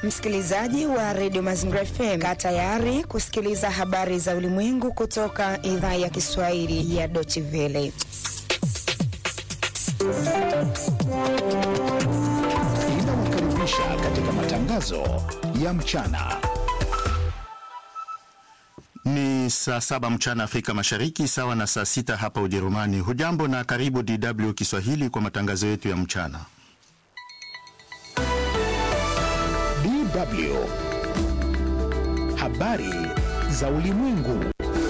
Msikilizaji wa redio Mazingira FM, kaa tayari kusikiliza habari za ulimwengu kutoka idhaa ya Kiswahili ya Deutsche Welle. Inawakaribisha katika matangazo ya mchana. Ni saa saba mchana Afrika Mashariki, sawa na saa sita hapa Ujerumani. Hujambo na karibu DW Kiswahili kwa matangazo yetu ya mchana. DW habari za ulimwengu.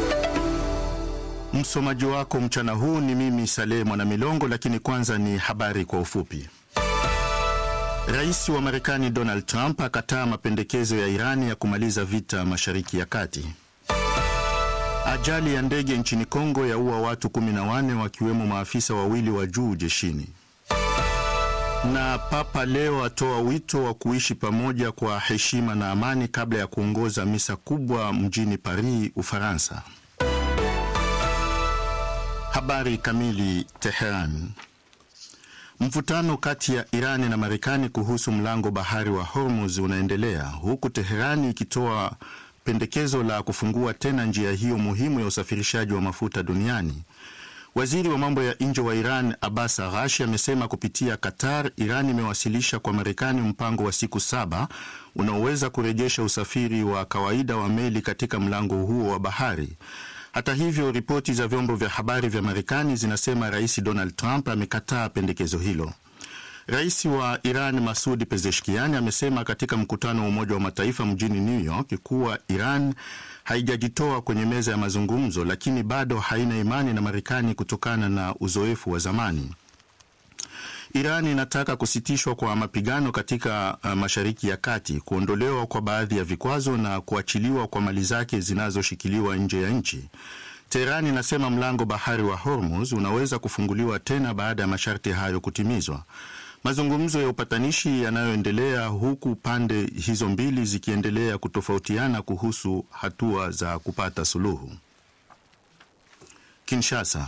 Msomaji wako mchana huu ni mimi Saleh Mwanamilongo, lakini kwanza ni habari kwa ufupi. Rais wa Marekani Donald Trump akataa mapendekezo ya Irani ya kumaliza vita Mashariki ya Kati. Ajali ya ndege nchini Kongo yaua watu 14 wakiwemo maafisa wawili wa juu jeshini. Na Papa Leo atoa wito wa kuishi pamoja kwa heshima na amani kabla ya kuongoza misa kubwa mjini Paris, Ufaransa. Habari kamili. Teheran. Mvutano kati ya Irani na Marekani kuhusu mlango bahari wa Hormuz unaendelea huku Teherani ikitoa pendekezo la kufungua tena njia hiyo muhimu ya usafirishaji wa mafuta duniani. Waziri wa mambo ya nje wa Iran Abbas Araghchi amesema kupitia Qatar, Iran imewasilisha kwa Marekani mpango wa siku saba unaoweza kurejesha usafiri wa kawaida wa meli katika mlango huo wa bahari. Hata hivyo, ripoti za vyombo vya habari vya Marekani zinasema Rais Donald Trump amekataa pendekezo hilo. Rais wa Iran Masudi Pezeshkian amesema katika mkutano wa Umoja wa Mataifa mjini New York kuwa Iran haijajitoa kwenye meza ya mazungumzo, lakini bado haina imani na Marekani kutokana na uzoefu wa zamani. Iran inataka kusitishwa kwa mapigano katika uh, Mashariki ya Kati, kuondolewa kwa baadhi ya vikwazo na kuachiliwa kwa mali zake zinazoshikiliwa nje ya nchi. Teherani inasema mlango bahari wa Hormuz unaweza kufunguliwa tena baada ya masharti hayo kutimizwa. Mazungumzo ya upatanishi yanayoendelea huku pande hizo mbili zikiendelea kutofautiana kuhusu hatua za kupata suluhu. Kinshasa.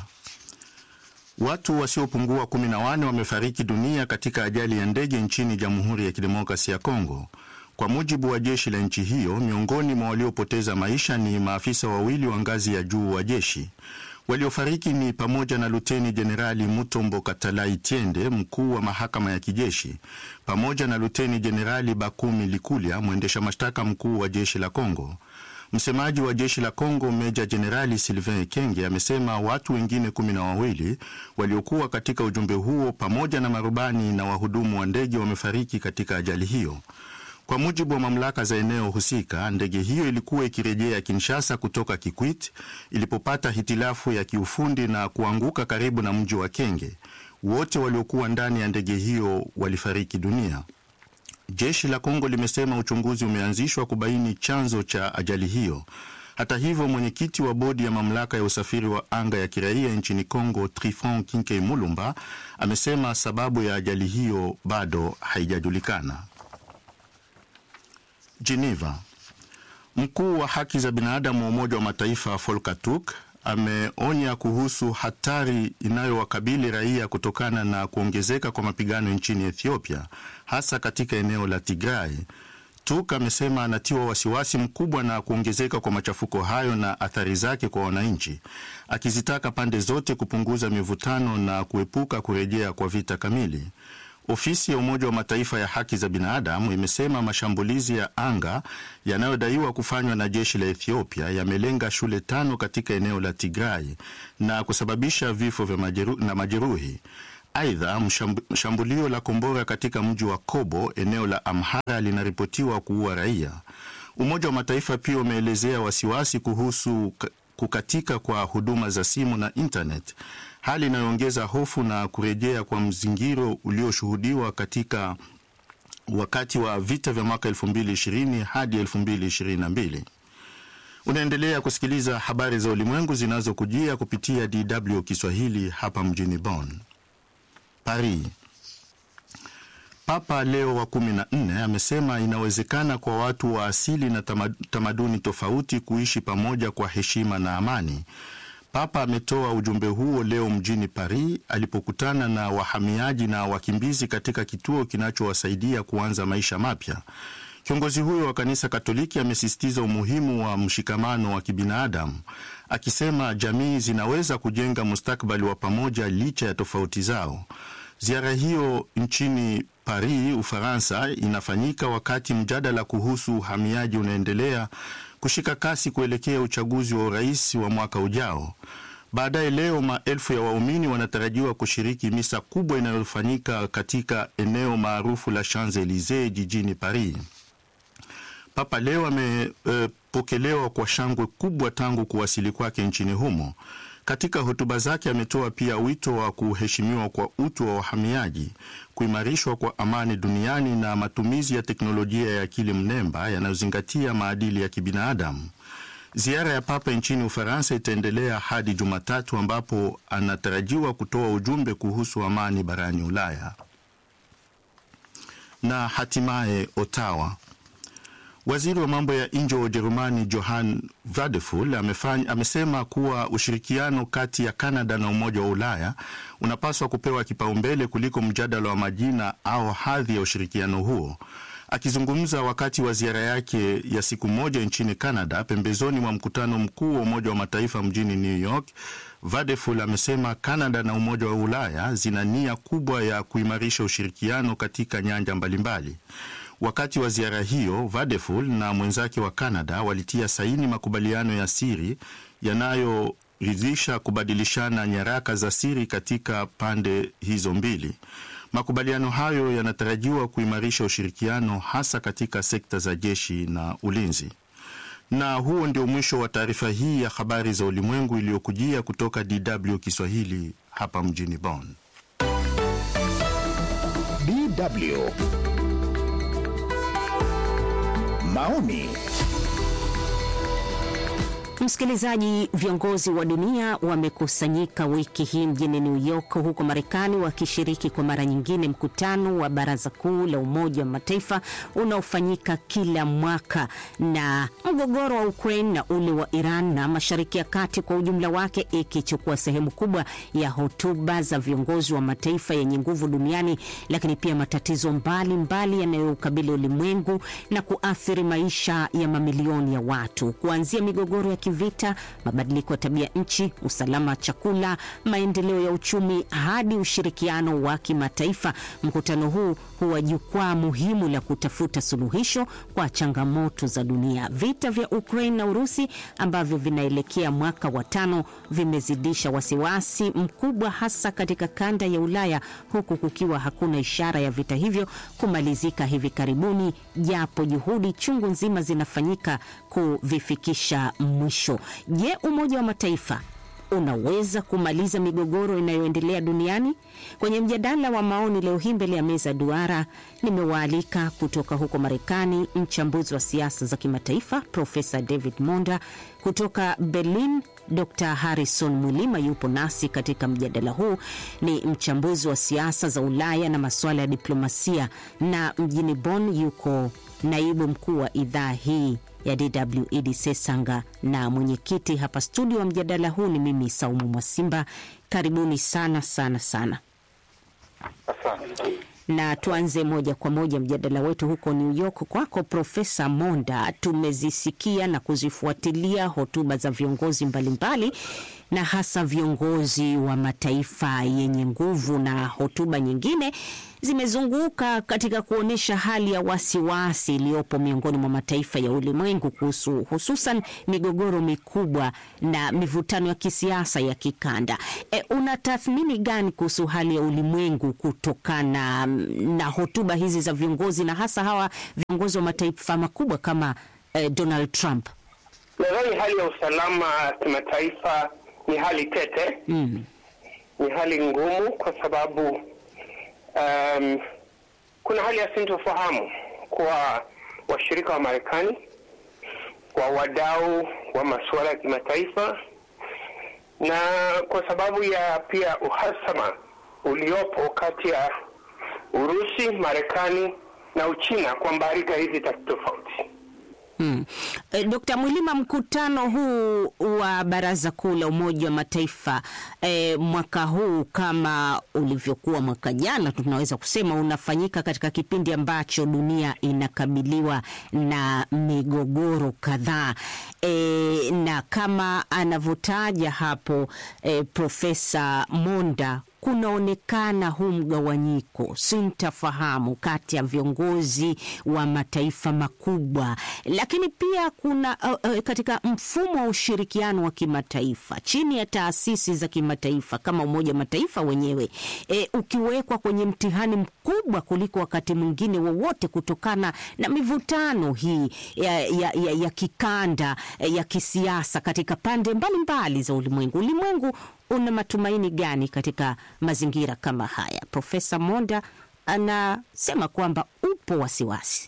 Watu wasiopungua kumi na wane wamefariki dunia katika ajali ya ndege nchini Jamhuri ya Kidemokrasia ya Kongo. Kwa mujibu wa jeshi la nchi hiyo, miongoni mwa waliopoteza maisha ni maafisa wawili wa ngazi ya juu wa jeshi. Waliofariki ni pamoja na Luteni Jenerali Mutombo Katalai Tiende, mkuu wa mahakama ya kijeshi, pamoja na Luteni Jenerali Bakumi Likulia, mwendesha mashtaka mkuu wa jeshi la Kongo. Msemaji wa jeshi la Kongo Meja Jenerali Sylvain Ekenge amesema watu wengine kumi na wawili waliokuwa katika ujumbe huo pamoja na marubani na wahudumu wa ndege wamefariki katika ajali hiyo. Kwa mujibu wa mamlaka za eneo husika, ndege hiyo ilikuwa ikirejea Kinshasa kutoka Kikwit ilipopata hitilafu ya kiufundi na kuanguka karibu na mji wa Kenge. Wote waliokuwa ndani ya ndege hiyo walifariki dunia. Jeshi la Kongo limesema uchunguzi umeanzishwa kubaini chanzo cha ajali hiyo. Hata hivyo, mwenyekiti wa bodi ya mamlaka ya usafiri wa anga ya kiraia nchini Kongo, Trifon Kinkei Mulumba, amesema sababu ya ajali hiyo bado haijajulikana. Geneva. Mkuu wa haki za binadamu wa Umoja wa Mataifa Volker Turk ameonya kuhusu hatari inayowakabili raia kutokana na kuongezeka kwa mapigano nchini Ethiopia, hasa katika eneo la Tigray. Turk amesema anatiwa wasiwasi mkubwa na kuongezeka kwa machafuko hayo na athari zake kwa wananchi, akizitaka pande zote kupunguza mivutano na kuepuka kurejea kwa vita kamili. Ofisi ya Umoja wa Mataifa ya haki za binadamu imesema mashambulizi ya anga yanayodaiwa kufanywa na jeshi la Ethiopia yamelenga shule tano katika eneo la Tigray na kusababisha vifo vya majeru, na majeruhi. Aidha, shambulio la kombora katika mji wa Kobo, eneo la Amhara, linaripotiwa kuua raia. Umoja wa Mataifa pia umeelezea wasiwasi kuhusu kukatika kwa huduma za simu na internet, hali inayoongeza hofu na kurejea kwa mzingiro ulioshuhudiwa katika wakati wa vita vya mwaka 2020 hadi 2022. Unaendelea kusikiliza habari za ulimwengu zinazokujia kupitia DW Kiswahili hapa mjini Bonn. Paris. Papa Leo wa kumi na nne amesema inawezekana kwa watu wa asili na tamaduni tofauti kuishi pamoja kwa heshima na amani. Papa ametoa ujumbe huo leo mjini Paris alipokutana na wahamiaji na wakimbizi katika kituo kinachowasaidia kuanza maisha mapya. Kiongozi huyo wa kanisa Katoliki amesisitiza umuhimu wa mshikamano wa kibinadamu, akisema jamii zinaweza kujenga mustakabali wa pamoja licha ya tofauti zao. Ziara hiyo nchini Paris, Ufaransa, inafanyika wakati mjadala kuhusu uhamiaji unaendelea kushika kasi kuelekea uchaguzi wa urais wa mwaka ujao. Baadaye leo maelfu ya waumini wanatarajiwa kushiriki misa kubwa inayofanyika katika eneo maarufu la Champs Elysees jijini Paris. Papa leo amepokelewa e, kwa shangwe kubwa tangu kuwasili kwake nchini humo. Katika hotuba zake ametoa pia wito wa kuheshimiwa kwa utu wa wahamiaji, kuimarishwa kwa amani duniani na matumizi ya teknolojia ya akili mnemba yanayozingatia maadili ya kibinadamu. Ziara ya Papa nchini Ufaransa itaendelea hadi Jumatatu ambapo anatarajiwa kutoa ujumbe kuhusu amani barani Ulaya. Na hatimaye Ottawa, waziri wa mambo ya nje wa Ujerumani Johann Vadeful amefanya, amesema kuwa ushirikiano kati ya Kanada na Umoja wa Ulaya unapaswa kupewa kipaumbele kuliko mjadala wa majina au hadhi ya ushirikiano huo. Akizungumza wakati wa ziara yake ya siku moja nchini Canada pembezoni mwa mkutano mkuu wa Umoja wa Mataifa mjini New York, Vadeful amesema Canada na Umoja wa Ulaya zina nia kubwa ya kuimarisha ushirikiano katika nyanja mbalimbali. Wakati wa ziara hiyo, Vadeful na mwenzake wa Canada walitia saini makubaliano ya siri yanayoridhisha kubadilishana nyaraka za siri katika pande hizo mbili. Makubaliano hayo yanatarajiwa kuimarisha ushirikiano hasa katika sekta za jeshi na ulinzi. Na huo ndio mwisho wa taarifa hii ya habari za ulimwengu iliyokujia kutoka DW Kiswahili hapa mjini Bonn. DW maoni Msikilizaji, viongozi wa dunia wamekusanyika wiki hii mjini New York huko Marekani, wakishiriki kwa mara nyingine mkutano wa Baraza Kuu la Umoja wa Mataifa unaofanyika kila mwaka. Na mgogoro wa Ukraine na ule wa Iran na Mashariki ya Kati kwa ujumla wake ikichukua sehemu kubwa ya hotuba za viongozi wa mataifa yenye nguvu duniani, lakini pia matatizo mbalimbali yanayoukabili ulimwengu na kuathiri maisha ya mamilioni ya watu, kuanzia migogoro ya vita, mabadiliko ya tabia nchi, usalama wa chakula, maendeleo ya uchumi hadi ushirikiano wa kimataifa. Mkutano huu huwa jukwaa muhimu la kutafuta suluhisho kwa changamoto za dunia. Vita vya Ukraine na Urusi ambavyo vinaelekea mwaka wa tano vimezidisha wasiwasi mkubwa, hasa katika kanda ya Ulaya, huku kukiwa hakuna ishara ya vita hivyo kumalizika hivi karibuni, japo juhudi chungu nzima zinafanyika kuvifikisha mwisho. Je, Umoja wa Mataifa unaweza kumaliza migogoro inayoendelea duniani? Kwenye mjadala wa maoni leo hii mbele ya meza duara, nimewaalika kutoka huko Marekani mchambuzi wa siasa za kimataifa Profesa David Monda, kutoka Berlin Dr Harrison Mwilima yupo nasi katika mjadala huu, ni mchambuzi wa siasa za Ulaya na masuala ya diplomasia, na mjini Bonn yuko naibu mkuu wa idhaa hii ya DW Idi Sesanga, na mwenyekiti hapa studio wa mjadala huu ni mimi Saumu Mwasimba. Karibuni sana sana sana. Asante. Na tuanze moja kwa moja mjadala wetu huko New York, kwako Profesa Monda. Tumezisikia na kuzifuatilia hotuba za viongozi mbalimbali na hasa viongozi wa mataifa yenye nguvu, na hotuba nyingine zimezunguka katika kuonyesha hali ya wasiwasi iliyopo miongoni mwa mataifa ya ulimwengu kuhusu hususan migogoro mikubwa na mivutano ya kisiasa ya kikanda. E, una tathmini gani kuhusu hali ya ulimwengu kutokana na hotuba hizi za viongozi na hasa hawa viongozi wa mataifa makubwa kama eh, Donald Trump? Nadhani hali ya usalama kimataifa ni hali tete Mm. ni hali ngumu kwa sababu um, kuna hali ya sintofahamu kwa washirika wa Marekani, kwa wadau wa masuala ya kimataifa, na kwa sababu ya pia uhasama uliopo kati ya Urusi, Marekani na Uchina kwa mbarika hizi tatu tofauti. Hmm. E, Dkt. Mwilima, mkutano huu wa Baraza Kuu la Umoja wa Mataifa e, mwaka huu kama ulivyokuwa mwaka jana, tunaweza kusema unafanyika katika kipindi ambacho dunia inakabiliwa na migogoro kadhaa e, na kama anavyotaja hapo e, Profesa Monda kunaonekana huu mgawanyiko, sintafahamu kati ya viongozi wa mataifa makubwa, lakini pia kuna uh, uh, katika mfumo wa ushirikiano wa kimataifa chini ya taasisi za kimataifa kama Umoja wa Mataifa wenyewe e, ukiwekwa kwenye mtihani mkubwa kuliko wakati mwingine wowote kutokana na mivutano hii ya, ya, ya, ya kikanda ya kisiasa katika pande mbalimbali mbali za ulimwengu. Ulimwengu una matumaini gani katika mazingira kama haya? Profesa Monda anasema kwamba upo wasiwasi.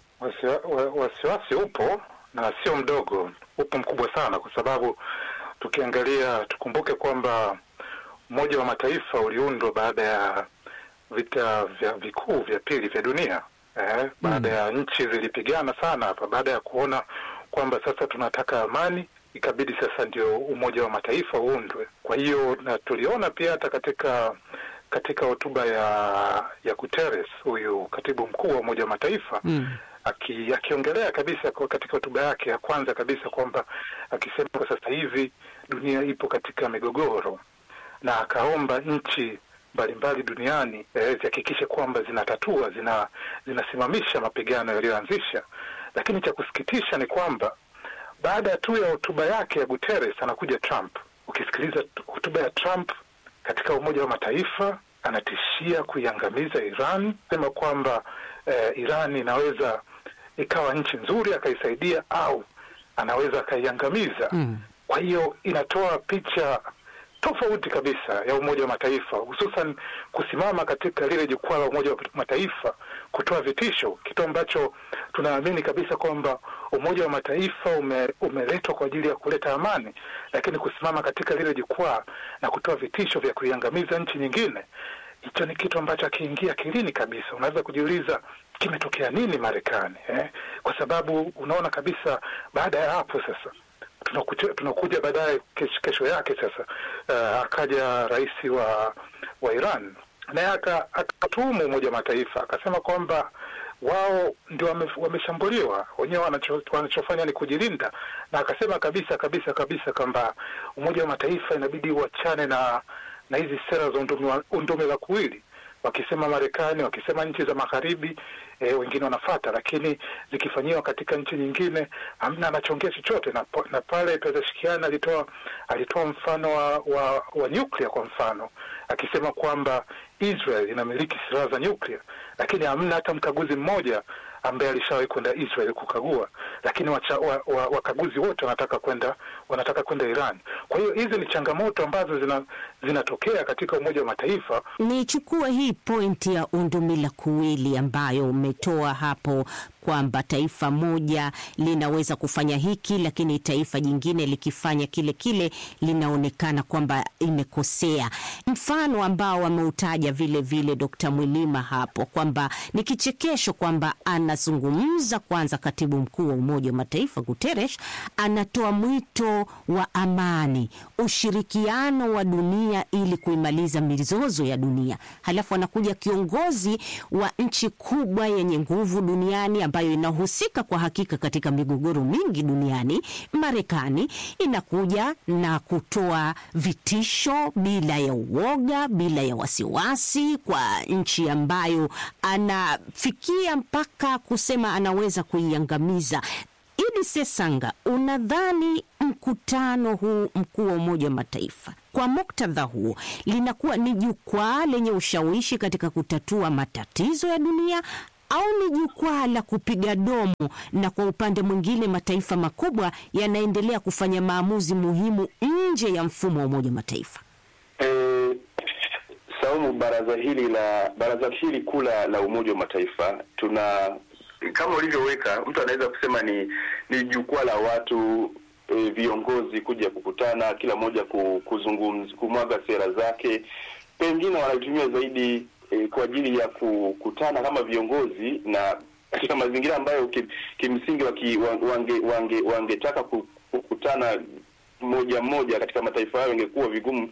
Wasiwasi upo na sio mdogo, upo mkubwa sana, kwa sababu tukiangalia, tukumbuke kwamba Umoja wa Mataifa uliundwa baada ya vita vya vikuu vya pili vya dunia eh, baada ya nchi zilipigana sana hapa, baada ya kuona kwamba sasa tunataka amani ikabidi sasa ndio Umoja wa Mataifa uundwe. Kwa hiyo na tuliona pia hata katika katika hotuba ya ya Guterres, huyu katibu mkuu wa Umoja wa Mataifa mm. aki, akiongelea kabisa kwa katika hotuba yake ya kwanza kabisa kwamba akisema kwa sasa hivi dunia ipo katika migogoro, na akaomba nchi mbalimbali duniani eh, zihakikishe kwamba zinatatua zina zinasimamisha mapigano yaliyoanzisha, lakini cha kusikitisha ni kwamba baada tu ya hotuba yake ya Guterres anakuja Trump. Ukisikiliza hotuba ya Trump katika Umoja wa Mataifa, anatishia kuiangamiza Iran, sema kwamba eh, Iran inaweza ikawa nchi nzuri akaisaidia, au anaweza akaiangamiza. Mm. Kwa hiyo inatoa picha tofauti kabisa ya Umoja wa Mataifa, hususan kusimama katika lile jukwaa la Umoja wa Mataifa kutoa vitisho, kitu ambacho tunaamini kabisa kwamba Umoja wa Mataifa ume, umeletwa kwa ajili ya kuleta amani, lakini kusimama katika lile jukwaa na kutoa vitisho vya kuiangamiza nchi nyingine, hicho ni kitu ambacho akiingia akilini kabisa. Unaweza kujiuliza kimetokea nini Marekani eh? Kwa sababu unaona kabisa baada ya hapo sasa tunakuja, tunakuja baadaye kesho, kesho yake sasa uh, akaja rais wa wa Iran naye akatuhumu Umoja wa Mataifa akasema kwamba wao ndio wame, wameshambuliwa wenyewe, wanacho, wanachofanya ni kujilinda, na akasema kabisa kabisa kabisa kwamba Umoja wa Mataifa inabidi uachane na na hizi sera za undumi la kuwili wakisema Marekani, wakisema nchi za magharibi e, wengine wanafata, lakini zikifanyiwa katika nchi nyingine hamna anachongea chochote. Na, na pale Pezeshkian alitoa alitoa mfano wa, wa, wa nyuklia kwa mfano akisema kwamba Israel inamiliki silaha za nyuklia, lakini hamna hata mkaguzi mmoja ambaye alishawahi kwenda Israel kukagua, lakini wacha, wa, wa, wakaguzi wote wanataka kwenda wanataka kwenda Iran. Kwa hiyo hizi ni changamoto ambazo zina, zinatokea katika Umoja wa Mataifa. Nichukue hii pointi ya undumila kuwili ambayo umetoa hapo kwamba taifa moja linaweza kufanya hiki, lakini taifa jingine likifanya kile kile linaonekana kwamba imekosea. Mfano ambao ameutaja vile vile Dkt. Mwilima hapo kwamba ni kichekesho kwamba anazungumza kwanza, katibu mkuu wa Umoja wa Mataifa Guterres anatoa mwito wa amani, ushirikiano wa dunia ili kuimaliza mizozo ya dunia, halafu anakuja kiongozi wa nchi kubwa yenye nguvu duniani ambayo inahusika kwa hakika katika migogoro mingi duniani, Marekani inakuja na kutoa vitisho bila ya uoga, bila ya wasiwasi kwa nchi ambayo anafikia mpaka kusema anaweza kuiangamiza. Idi Sesanga, unadhani mkutano huu mkuu wa Umoja wa Mataifa kwa muktadha huo linakuwa ni jukwaa lenye ushawishi katika kutatua matatizo ya dunia au ni jukwaa la kupiga domo, na kwa upande mwingine mataifa makubwa yanaendelea kufanya maamuzi muhimu nje ya mfumo wa Umoja wa Mataifa? E, Saumu, baraza hili la baraza hili kuu la Umoja wa Mataifa tuna kama ulivyoweka, mtu anaweza kusema ni ni jukwaa la watu e, viongozi kuja kukutana, kila mmoja kuzungumza, kumwaga sera zake, pengine wanaitumia zaidi E, kwa ajili ya kukutana kama viongozi na katika mazingira ambayo ki, kimsingi waki, wange, wange, wangetaka kukutana moja moja katika mataifa hayo ingekuwa vigumu,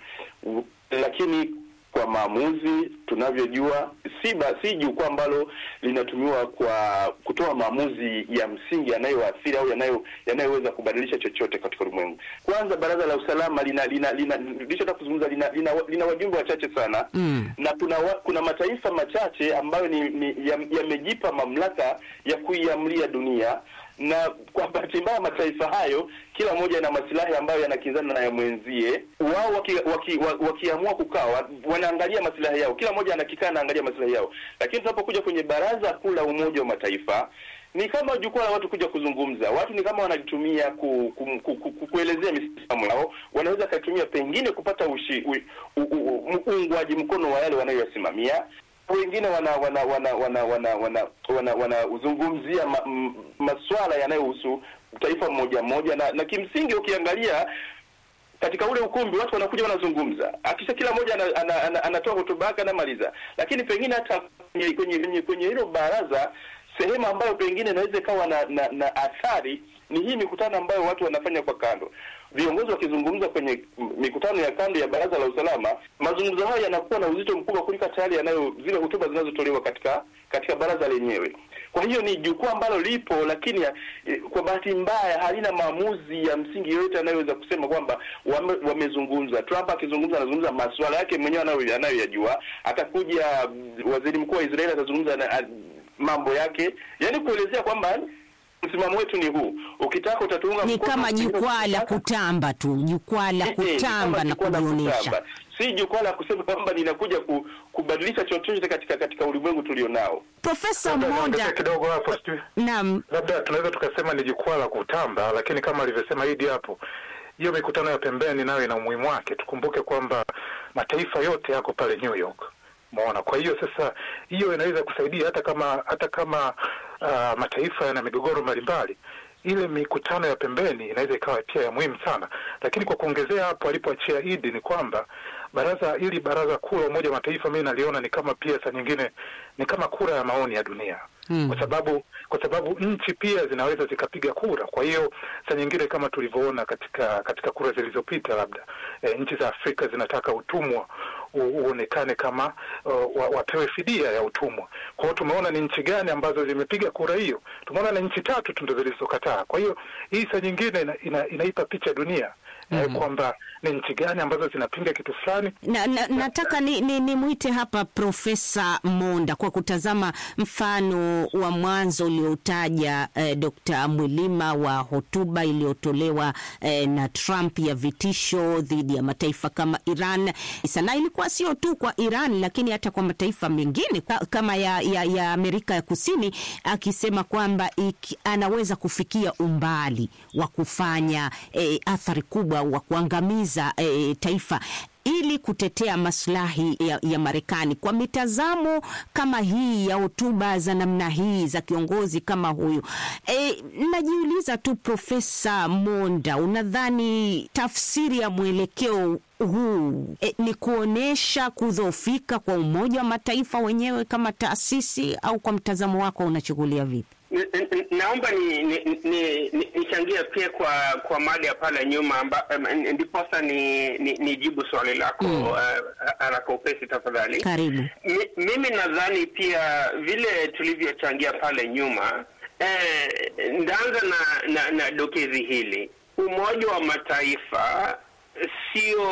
lakini kwa maamuzi tunavyojua, si ba, si jukwaa ambalo linatumiwa kwa kutoa maamuzi ya msingi yanayoathiri au yanayo yanayoweza kubadilisha chochote katika ulimwengu. Kwanza, baraza la usalama lina lina lina nilichotaka kuzungumza lina, lina, lina wajumbe wachache sana mm. na kuna wa, kuna mataifa machache ambayo ni, ni yamejipa ya mamlaka ya kuiamlia dunia na kwa bahati mbaya mataifa hayo kila moja na masilahi ambayo yanakinzana na ya mwenzie. Wao wakiamua waki, waki, waki kukaa wanaangalia masilahi yao, kila mmoja anakikaa anaangalia masilahi yao, lakini tunapokuja kwenye baraza kuu la Umoja wa Mataifa ni kama jukwaa la watu kuja kuzungumza. Watu ni kama wanalitumia ku, ku, ku, ku, ku, kuelezea misimamo yao, wanaweza kaitumia pengine kupata ushi, u, u, u, uungwaji mkono wa yale wanayoyasimamia wengine wana wana wana wana wana wana wana wanazungumzia ma, masuala yanayohusu taifa mmoja mmoja, na, na kimsingi ukiangalia katika ule ukumbi watu wanakuja wanazungumza, akisha kila mmoja anatoa ana, ana, ana hotuba yake anamaliza, lakini pengine hata kwenye kwenye kwenye hilo baraza sehemu ambayo pengine inaweza ikawa na, na, na athari ni hii mikutano ambayo watu wanafanya kwa kando. Viongozi wakizungumza kwenye mikutano ya kando ya baraza la usalama, mazungumzo hayo yanakuwa na uzito mkubwa kuliko tayari yanayo zile hotuba zinazotolewa katika katika baraza lenyewe. Kwa hiyo ni jukwaa ambalo lipo, lakini eh, kwa bahati mbaya halina maamuzi ya msingi yoyote anayoweza kusema kwamba wame, wamezungumza. Trump akizungumza, anazungumza masuala yake mwenyewe anayoyajua. Atakuja waziri mkuu wa Israeli atazungumza na mambo yake, yaani kuelezea kwamba msimamo wetu ni huu, ukitaka utatuunga ni mkono, kama jukwaa la kutamba tu, jukwaa la kutamba na kujionyesha, si jukwaa la kusema kwamba ninakuja ku, kubadilisha chochote katika katika ulimwengu tulionao. Profesa Monda, kidogo hapo, sijui naam, labda tunaweza tukasema ni jukwaa la kutamba, lakini kama alivyosema Idi hapo, hiyo mikutano ya pembeni nayo ina umuhimu wake. Tukumbuke kwamba mataifa yote yako pale New York Umeona, kwa hiyo sasa hiyo inaweza kusaidia hata kama hata kama uh, mataifa yana migogoro mbalimbali, ile mikutano ya pembeni inaweza ikawa pia ya muhimu sana. Lakini kwa kuongezea hapo alipoachia Idi ni kwamba baraza ili baraza kuu la Umoja wa Mataifa mimi naliona ni kama pia saa nyingine ni kama kura ya maoni ya dunia hmm. kwa sababu kwa sababu nchi pia zinaweza zikapiga kura. Kwa hiyo saa nyingine kama tulivyoona katika katika kura zilizopita, labda e, nchi za Afrika zinataka utumwa uonekane kama uh, wapewe fidia ya utumwa. Kwa hiyo tumeona ni nchi gani ambazo zimepiga kura hiyo. Tumeona na nchi tatu tu ndo zilizokataa. Kwa hiyo hii saa nyingine ina, ina, inaipa picha dunia mm -hmm. kwamba ni nchi gani ambazo zinapinga kitu fulani. Na, na, nataka ni, ni, ni mwite hapa Profesa Monda kwa kutazama mfano wa mwanzo uliotaja eh, Dr. Mwilima wa hotuba iliyotolewa eh, na Trump ya vitisho dhidi ya mataifa kama Iran. Sana ilikuwa sio tu kwa Iran lakini hata kwa mataifa mengine kama ya, ya, ya Amerika ya Kusini akisema kwamba anaweza kufikia umbali wa kufanya eh, athari kubwa wa kuangamiza e, taifa ili kutetea maslahi ya, ya Marekani. Kwa mitazamo kama hii ya hotuba za namna hii za kiongozi kama huyu e, najiuliza tu Profesa Monda, unadhani tafsiri ya mwelekeo huu e, ni kuonyesha kudhoofika kwa Umoja wa Mataifa wenyewe kama taasisi, au kwa mtazamo wako unachukulia vipi? Naomba ni nichangie ni, ni, ni pia kwa kwa mada ya pale nyuma ndiposa ni, ni, ni jibu swali lako mm. uh, haraka upesi tafadhali. Karibu. Mi, mimi nadhani pia vile tulivyochangia pale nyuma eh, ndaanza na, na, na dokezi hili. Umoja wa Mataifa sio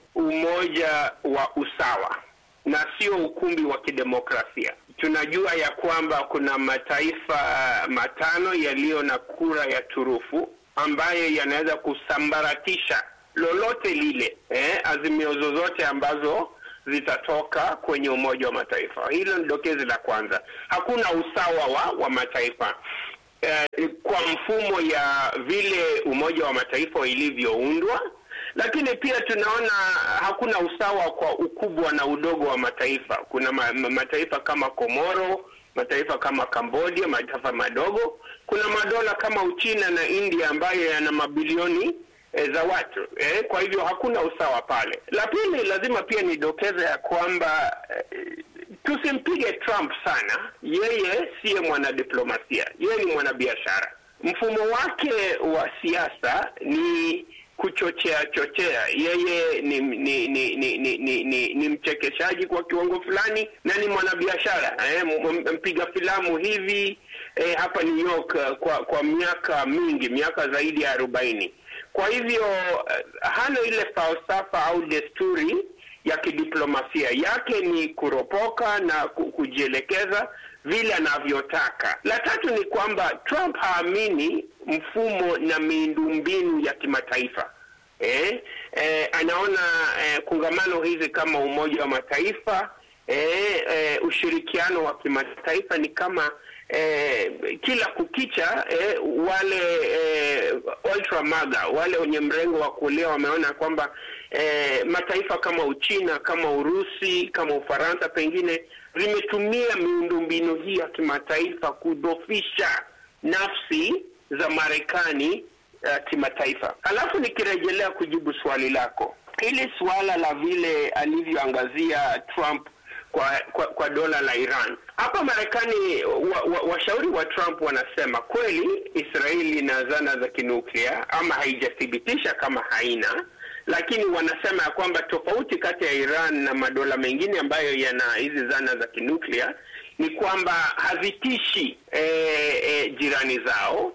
umoja wa usawa na sio ukumbi wa kidemokrasia. Tunajua ya kwamba kuna mataifa matano yaliyo na kura ya turufu ambayo yanaweza kusambaratisha lolote lile, eh, azimio zozote ambazo zitatoka kwenye Umoja wa Mataifa. Hilo ni dokezi la kwanza. Hakuna usawa wa, wa mataifa eh, kwa mfumo ya vile Umoja wa Mataifa ilivyoundwa lakini pia tunaona hakuna usawa kwa ukubwa na udogo wa mataifa. Kuna ma, ma, mataifa kama Komoro, mataifa kama Cambodia, mataifa madogo. Kuna madola kama Uchina na India ambayo yana mabilioni e, za watu e, kwa hivyo hakuna usawa pale. La pili, lazima pia nidokeze ya kwamba e, tusimpige Trump sana. Yeye siye mwanadiplomasia, yeye ni mwanabiashara. Mfumo wake wa siasa ni kuchochea chochea. Yeye ni ni ni ni, ni, ni, ni, ni mchekeshaji kwa kiwango fulani na ni mwanabiashara eh, mpiga filamu hivi eh, hapa New York uh, kwa kwa miaka mingi, miaka zaidi ya arobaini. Kwa hivyo uh, hana ile falsafa au desturi ya kidiplomasia yake ni kuropoka na kujielekeza vile anavyotaka. La tatu ni kwamba Trump haamini mfumo na miundombinu ya kimataifa. Eh, eh, anaona eh, kongamano hizi kama Umoja wa Mataifa eh, eh, ushirikiano wa kimataifa ni kama eh, kila kukicha eh, wale eh, ultra maga wale wenye mrengo wa kulia wameona kwamba eh, mataifa kama Uchina kama Urusi kama Ufaransa pengine zimetumia miundombinu hii ya kimataifa kudhofisha nafsi za Marekani uh, kimataifa. Alafu nikirejelea kujibu swali lako, hili suala la vile alivyoangazia Trump kwa, kwa, kwa dola la Iran hapa Marekani, washauri wa, wa, wa Trump wanasema kweli Israeli ina zana za kinuklia ama haijathibitisha kama haina lakini wanasema ya kwamba tofauti kati ya Iran na madola mengine ambayo yana hizi zana za kinuklia ni kwamba hazitishi e, e, jirani zao,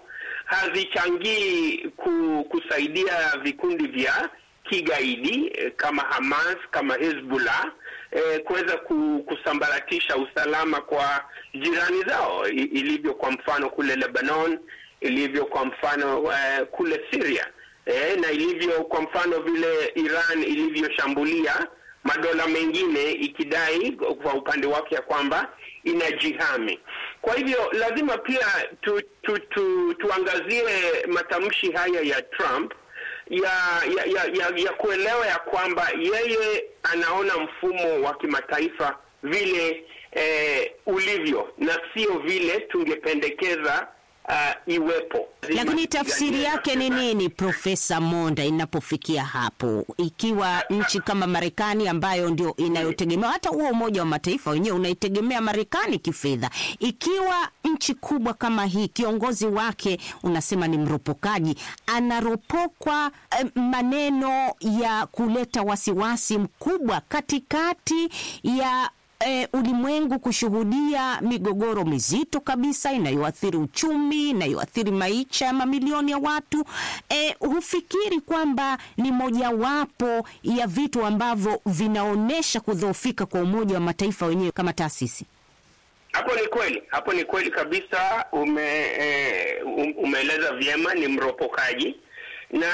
hazichangii ku, kusaidia vikundi vya kigaidi e, kama Hamas kama Hezbollah e, kuweza kusambaratisha usalama kwa jirani zao ilivyo kwa mfano kule Lebanon, ilivyo kwa mfano uh, kule Syria. E, na ilivyo kwa mfano vile Iran ilivyoshambulia madola mengine ikidai kwa upande wake ya kwamba inajihami. Kwa hivyo lazima pia tu, tu, tu, tuangazie matamshi haya ya Trump ya ya, ya, ya, ya kuelewa ya kwamba yeye anaona mfumo wa kimataifa vile eh, ulivyo na sio vile tungependekeza uh, iwepo. Lakini tafsiri yake ni nini, Profesa Monda, inapofikia hapo, ikiwa nchi kama Marekani ambayo ndio inayotegemea hata huo Umoja wa Mataifa wenyewe unaitegemea Marekani kifedha, ikiwa nchi kubwa kama hii kiongozi wake unasema ni mropokaji, anaropokwa eh, maneno ya kuleta wasiwasi mkubwa katikati ya E, ulimwengu kushuhudia migogoro mizito kabisa inayoathiri uchumi, inayoathiri maisha ya mamilioni ya watu. E, hufikiri kwamba ni mojawapo ya vitu ambavyo vinaonyesha kudhoofika kwa Umoja wa Mataifa wenyewe kama taasisi? Hapo ni kweli, hapo ni kweli kabisa. Ume, e, umeeleza vyema, ni mropokaji na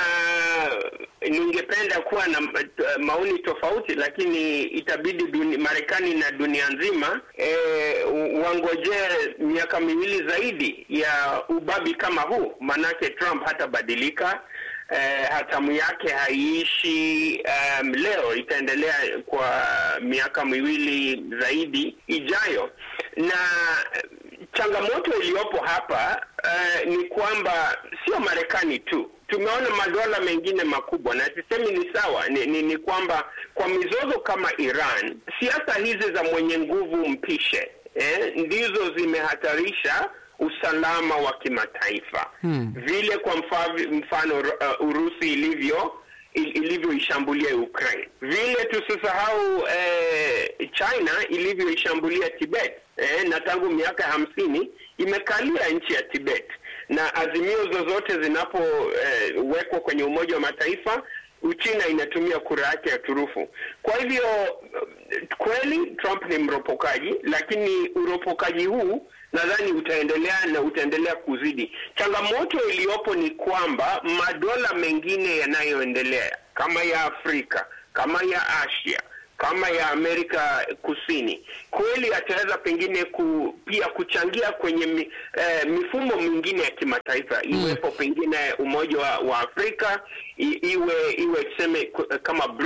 ningependa kuwa na maoni tofauti, lakini itabidi duni, Marekani na dunia nzima e, wangojee miaka miwili zaidi ya ubabi kama huu, manake Trump hatabadilika. E, hatamu yake haiishi um, leo, itaendelea kwa miaka miwili zaidi ijayo, na changamoto iliyopo hapa uh, ni kwamba sio Marekani tu tumeona madola mengine makubwa na sisemi ni sawa ni, ni, ni kwamba kwa mizozo kama Iran siasa hizi za mwenye nguvu mpishe eh, ndizo zimehatarisha usalama wa kimataifa hmm. Vile kwa mfano, mfano uh, Urusi ilivyo ilivyoishambulia Ukraine, vile tusisahau eh, China ilivyoishambulia Tibet eh, na tangu miaka hamsini imekalia nchi ya Tibet na azimio zozote zinapowekwa eh, kwenye Umoja wa Mataifa, Uchina inatumia kura yake ya turufu. Kwa hivyo kweli Trump ni mropokaji, lakini uropokaji huu nadhani utaendelea na utaendelea kuzidi. Changamoto iliyopo ni kwamba madola mengine yanayoendelea kama ya Afrika, kama ya Asia kama ya Amerika Kusini kweli ataweza pengine ku, pia kuchangia kwenye mi, eh, mifumo mingine ya kimataifa iwepo pengine Umoja wa, wa Afrika i, iwe iwe tuseme kama BRICS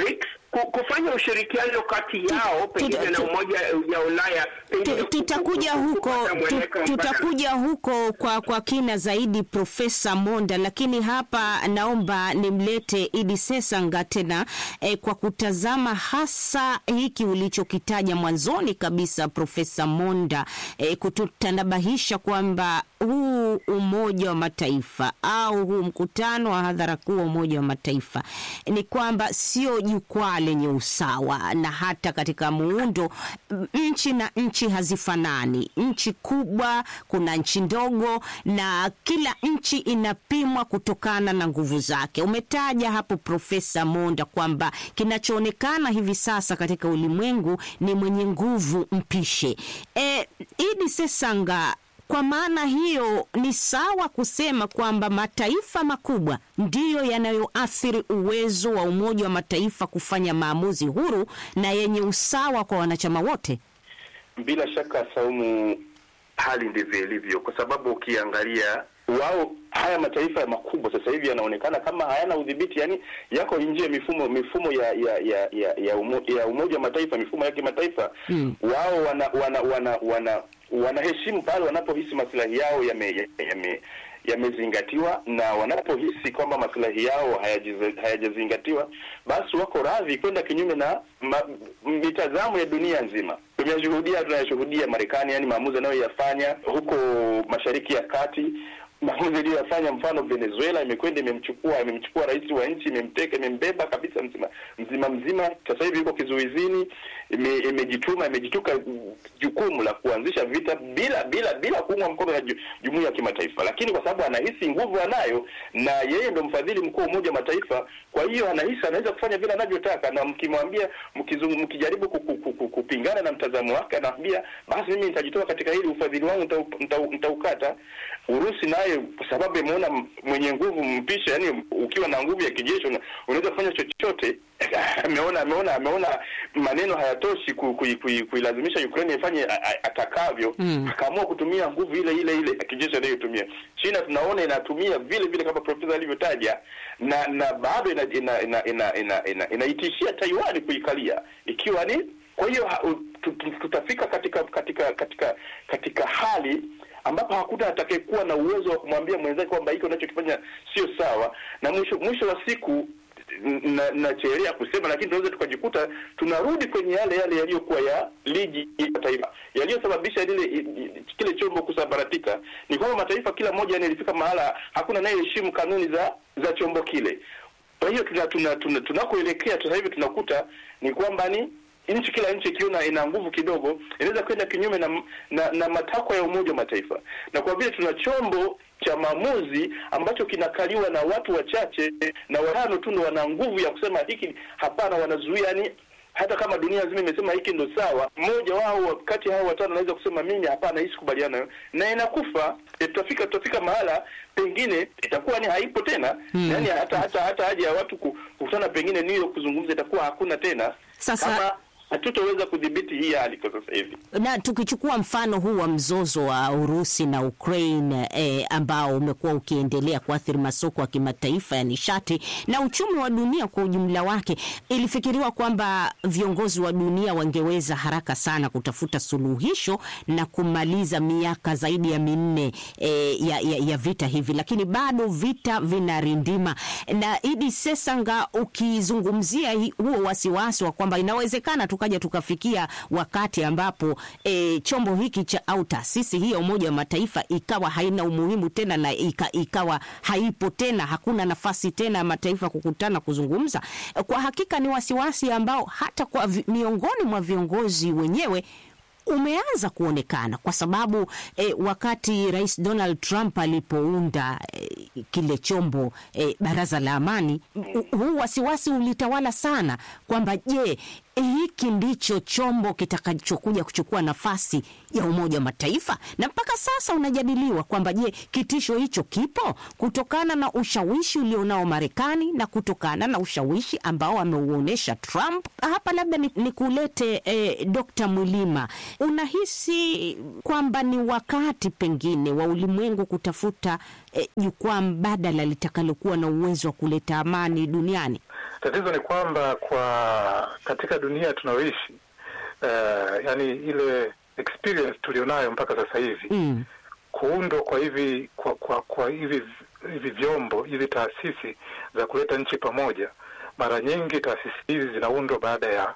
ku- kufanya ushirikiano kati yao pengine na tu- umoja ya Ulaya pengine Tu- ku- tutakuja ku- ku- huko kupata tu- mwelekeo mbadala. tutakuja huko kwa, kwa kina zaidi Profesa Monda, lakini hapa naomba nimlete Idi Sesanga tena eh, kwa kutazama hasa hiki ulichokitaja mwanzoni kabisa Profesa Monda eh, kututanabahisha kwamba huu Umoja wa Mataifa au huu mkutano wa hadhara kuu wa Umoja wa Mataifa ni kwamba sio jukwaa lenye usawa, na hata katika muundo m- nchi na nchi hazifanani. Nchi kubwa, kuna nchi ndogo, na kila nchi inapimwa kutokana na nguvu zake. Umetaja hapo Profesa Monda kwamba kinachoonekana hivi sasa katika ulimwengu ni mwenye nguvu mpishe. E, Idi Sesanga, kwa maana hiyo ni sawa kusema kwamba mataifa makubwa ndiyo yanayoathiri uwezo wa Umoja wa Mataifa kufanya maamuzi huru na yenye usawa kwa wanachama wote. Bila shaka Saumu, hali ndivyo ilivyo, kwa sababu ukiangalia wao haya mataifa makubwa sasa hivi yanaonekana kama hayana udhibiti, yani yako nje ya mifumo mifumo ya ya ya ya, ya, umo, ya Umoja wa Mataifa, mifumo ya kimataifa Mm. wao wana wana wana wana wanaheshimu pale wanapohisi maslahi yao yame yame yamezingatiwa na wanapohisi kwamba maslahi yao hayajize- hayajazingatiwa basi wako radhi kwenda kinyume na ma, mitazamo ya dunia nzima. Tumeshuhudia, tunayashuhudia Marekani, yani maamuzi anayoyafanya huko Mashariki ya Kati, maamuzi aliyoyafanya, mfano Venezuela imekwenda imemchukua imemchukua rais wa nchi, imemteka, imembeba kabisa mzima mzima mzima. Sasa hivi yuko kizuizini, ime- imejituma imejituka jukumu la kuanzisha vita bila bila bila kuungwa mkono na ju- jumuiya ya kimataifa, lakini kwa sababu anahisi nguvu anayo na yeye ndo mfadhili mkuu wa Umoja wa Mataifa, kwa hiyo anahisi anaweza kufanya vile anavyotaka, na mkimwambia mkizungu, mkijaribu ku- ku- ku- ku- kupingana na mtazamo wake, anaambia basi mimi nitajitoa katika hili, ufadhili wangu nitau- nitau- nitaukata. Urusi naye kwa sababu imeona m- mwenye nguvu mpisha, yani ukiwa na nguvu ya kijeshi una- unaweza kufanya chochote. ameona ameona ameona maneno hayatoshi ku- kui- kui- kuilazimisha Ukraine ifanye a- a- atakavyo, Mm. akaamua kutumia nguvu ile ile ile ya kijeshi anayotumia. China tunaona inatumia vile vile kama profesa alivyotaja, na na bado ina ina ina ina ina, ina, inaitishia Taiwan kuikalia ikiwa ni kwa hiyo ha- u- tu- tu- tutafika katika katika katika katika hali ambapo hakuna atakayekuwa na uwezo wa kumwambia mwenzake kwamba hiki unachokifanya sio sawa, na mwisho mwisho wa siku na nachelea kusema lakini tunaweza tukajikuta tunarudi kwenye yale yale yaliyokuwa ya ligi ya mataifa yaliyosababisha lile i- i- kile chombo kusambaratika. Ni kwamba mataifa kila moja yani ilifika mahala hakuna anayeheshimu kanuni za za chombo kile. Kwa hiyo tuna tuna tuna- tunakoelekea sasa hivi tunakuta ni kwamba ni nchi kila nchi ikiona ina nguvu kidogo inaweza kwenda kinyume na, na, na matakwa ya Umoja wa Mataifa, na kwa vile tuna chombo cha maamuzi ambacho kinakaliwa na watu wachache na watano tu ndo wana nguvu ya kusema hiki hapana, wanazuia yani hata kama dunia nzima imesema hiki ndo sawa, mmoja wao kati ya hao watano anaweza kusema mimi hapana, hii sikubaliana nayo, na inakufa. E, tutafika tutafika mahala pengine itakuwa ni haipo tena Hmm. yani hata hata hata haja ya watu ku- kukutana pengine New York kuzungumza itakuwa hakuna tena Sasa- kama hatutoweza kudhibiti hii hali kwa sasa hivi. na tukichukua mfano huu wa mzozo wa Urusi na Ukraine eh, ambao umekuwa ukiendelea kuathiri masoko ya kimataifa ya nishati na uchumi wa dunia kwa ujumla wake, ilifikiriwa kwamba viongozi wa dunia wangeweza haraka sana kutafuta suluhisho na kumaliza miaka zaidi ya minne eh, ya, ya, ya vita hivi, lakini bado vita vinarindima. Na Idi Sesanga, ukizungumzia hi- huo wasiwasi wa kwamba inawezekana tukaja tukafikia wakati ambapo e, chombo hiki cha au taasisi hii ya Umoja wa Mataifa ikawa haina umuhimu tena na ika, ikawa haipo tena, hakuna nafasi tena ya mataifa kukutana kuzungumza. Kwa hakika ni wasiwasi ambao hata kwa vi, miongoni mwa viongozi wenyewe umeanza kuonekana kwa sababu eh, wakati Rais Donald Trump alipounda eh, kile chombo eh, baraza la amani, u- huu wasiwasi ulitawala sana kwamba je, hiki ndicho chombo kitakachokuja kuchukua nafasi ya Umoja wa Mataifa, na mpaka sasa unajadiliwa kwamba je, kitisho hicho kipo kutokana na ushawishi ulionao Marekani na kutokana na ushawishi ambao ameuonyesha Trump. Hapa labda ni, ni kulete eh, Dr. Mwilima, unahisi kwamba ni wakati pengine wa ulimwengu kutafuta eh, jukwaa mbadala litakalokuwa na uwezo wa kuleta amani duniani? Tatizo ni kwamba kwa katika dunia tunayoishi uh, yani ile experience tulionayo mpaka sasa hivi Mm. kuundwa kwa hivi kwa, kwa, kwa hivi hivi vyombo hizi taasisi za kuleta nchi pamoja, mara nyingi taasisi hizi zinaundwa baada ya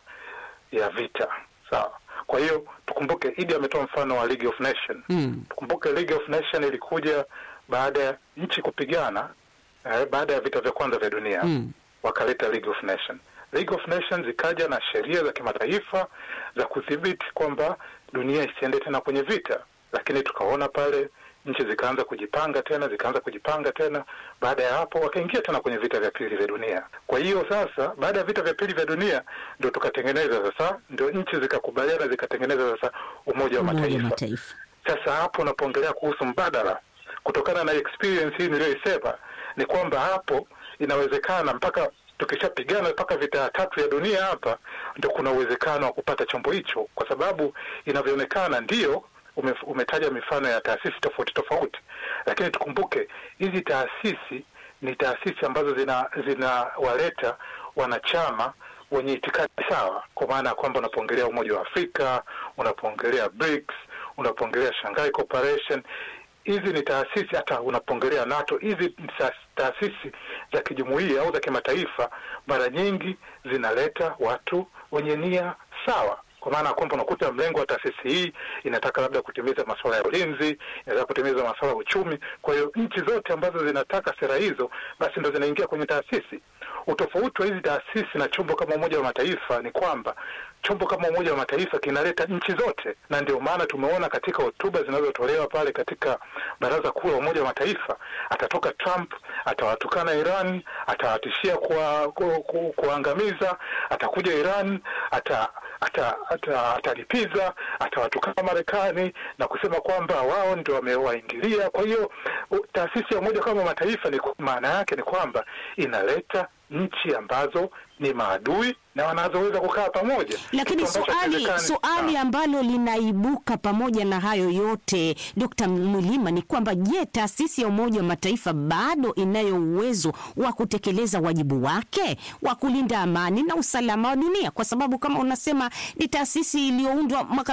ya vita, sawa. Kwa hiyo tukumbuke, Idi ametoa mfano wa League of Nation. Mm. Tukumbuke League of Nation ilikuja baada ya nchi kupigana eh, baada ya vita vya kwanza vya dunia Mm. wakaleta League of Nation. League of Nations ikaja na sheria za kimataifa za kudhibiti kwamba dunia isiende tena kwenye vita, lakini tukaona pale nchi zikaanza kujipanga tena, zikaanza kujipanga tena. Baada ya hapo wakaingia tena kwenye vita vya pili vya dunia. Kwa hiyo sasa, baada ya vita vya pili vya dunia ndio tukatengeneza sasa, ndio nchi zikakubaliana, zikatengeneza sasa Umoja wa Umoja wa Mataifa. Mataifa. Sasa hapo unapoongelea kuhusu mbadala, kutokana na experience hii niliyoisema, ni kwamba hapo inawezekana mpaka tukishapigana mpaka vita ya tatu ya dunia hapa, ndio kuna uwezekano wa kupata chombo hicho, kwa sababu inavyoonekana ndio ume, umetaja mifano ya taasisi tofauti tofauti, lakini tukumbuke hizi taasisi ni taasisi ambazo zina zinawaleta wanachama wenye itikadi sawa, kwa maana ya kwamba unapoongelea Umoja wa Afrika, unapoongelea BRICS, unapoongelea Shanghai Cooperation, hizi ni taasisi, hata unapoongelea NATO, hizi ni ta- taasisi za kijumuiya au za kimataifa, mara nyingi zinaleta watu wenye nia sawa kwa maana ya kwamba unakuta mlengo wa taasisi hii inataka labda kutimiza masuala ya ulinzi, inataka kutimiza masuala ya uchumi. Kwa hiyo nchi zote ambazo zinataka sera hizo, basi ndo zinaingia kwenye taasisi. Utofauti wa hizi taasisi na chombo kama Umoja wa Mataifa ni kwamba chombo kama Umoja wa Mataifa kinaleta nchi zote, na ndio maana tumeona katika hotuba zinazotolewa pale katika Baraza Kuu la Umoja wa Mataifa, atatoka Trump, atawatukana Iran, atawatishia kuwa- ku- ku- kuangamiza, atakuja Iran, ata ata- ata- atalipiza atawatukana Marekani na kusema kwamba wao ndio wamewaingilia. Kwa hiyo u- taasisi ya Umoja kama Mataifa ni maana yake ni kwamba inaleta nchi ambazo ni maadui na wanazoweza kukaa pamoja, Lakini Kitu ambacho swali hakiwezekani. swali Ah. ambalo linaibuka pamoja na hayo yote, Dkt. Mwilima, ni kwamba je, taasisi ya Umoja wa Mataifa bado inayo uwezo wa kutekeleza wajibu wake wa kulinda amani na usalama wa dunia? Kwa sababu kama unasema ni taasisi iliyoundwa mwaka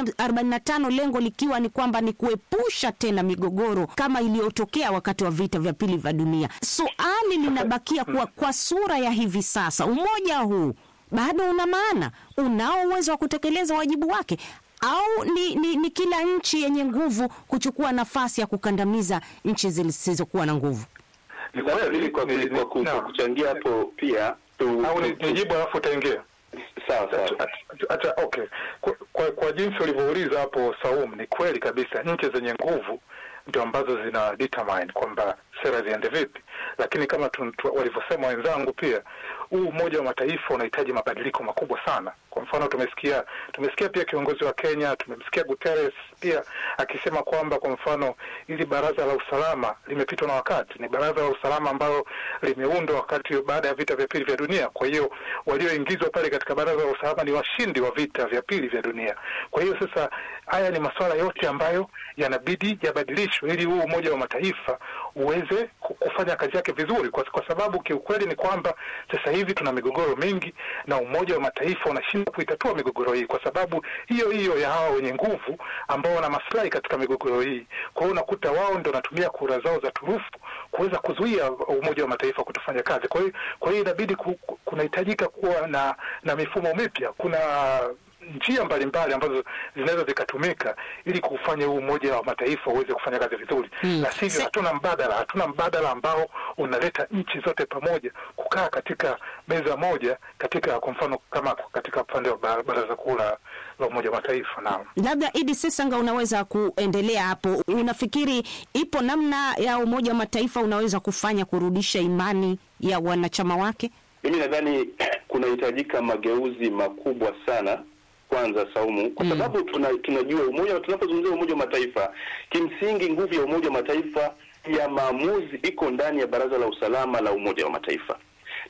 1945 lengo likiwa ni kwamba ni kuepusha tena migogoro kama iliyotokea wakati wa vita vya pili vya dunia. Swali linabakia kuwa kwa sura ya hivi sasa, umoja huu bado una maana? Unao uwezo wa kutekeleza wajibu wake, au ni, ni, ni kila nchi yenye nguvu kuchukua nafasi ya kukandamiza nchi zisizokuwa na nguvu? Ni Labda kweli, mimi kwa, ni- kwa, kwa, ni- kwa naam. kuchangia hapo pia tu, au ni- tu- nijibu alafu utaingia sawa sawa. Ata- ata- okay. Kwa, kwa, kwa jinsi ulivyouliza hapo Saum, ni kweli kabisa, nchi zenye nguvu ndio ambazo zina determine kwamba sera ziende vipi, lakini kama tu, tu, walivyosema wenzangu pia huu Umoja wa Mataifa unahitaji mabadiliko makubwa sana. Kwa mfano tumesikia tumesikia pia kiongozi wa Kenya, tumemsikia Guterres pia akisema kwamba kwa mfano hili baraza la usalama limepitwa na wakati. Ni baraza la usalama ambalo limeundwa wakati baada ya vita vya pili vya dunia. Kwa hiyo walioingizwa pale katika baraza la usalama ni washindi wa vita vya pili vya dunia. Kwa hiyo sasa, haya ni masuala yote ambayo yanabidi yabadilishwe ili huu Umoja wa Mataifa uweze ku- kufanya kazi yake vizuri, kwa, kwa sababu kiukweli ni kwamba sasa hivi tuna migogoro mingi na Umoja wa Mataifa unashindwa kuitatua migogoro hii kwa sababu hiyo hiyo ya hawa wenye nguvu ambao wana maslahi katika migogoro hii. Kwa hiyo unakuta wao ndio wanatumia kura zao za turufu kuweza kuzuia Umoja wa Mataifa kutofanya kazi. Kwa hiyo kwa hiyo inabidi ku, ku- kunahitajika kuwa na na mifumo mipya. Kuna njia mbalimbali ambazo zinaweza zikatumika ili kufanya huu Umoja wa Mataifa uweze kufanya kazi vizuri Hmm. na sivyo Se- hatuna mbadala, hatuna mbadala ambao unaleta nchi zote pamoja kukaa katika meza moja, katika kwa mfano kama katika upande wa ba- Baraza Kuu la la Umoja wa Mataifa. Naam. Labda Idi Sesanga, unaweza kuendelea hapo. Unafikiri ipo namna ya Umoja wa Mataifa unaweza kufanya kurudisha imani ya wanachama wake? Mimi nadhani kunahitajika mageuzi makubwa sana kwanza, Saumu, kwa sababu tuna, tunajua umoja, tunapozungumzia Umoja wa Mataifa, kimsingi nguvu ya Umoja wa Mataifa ya maamuzi iko ndani ya Baraza la Usalama la Umoja wa Mataifa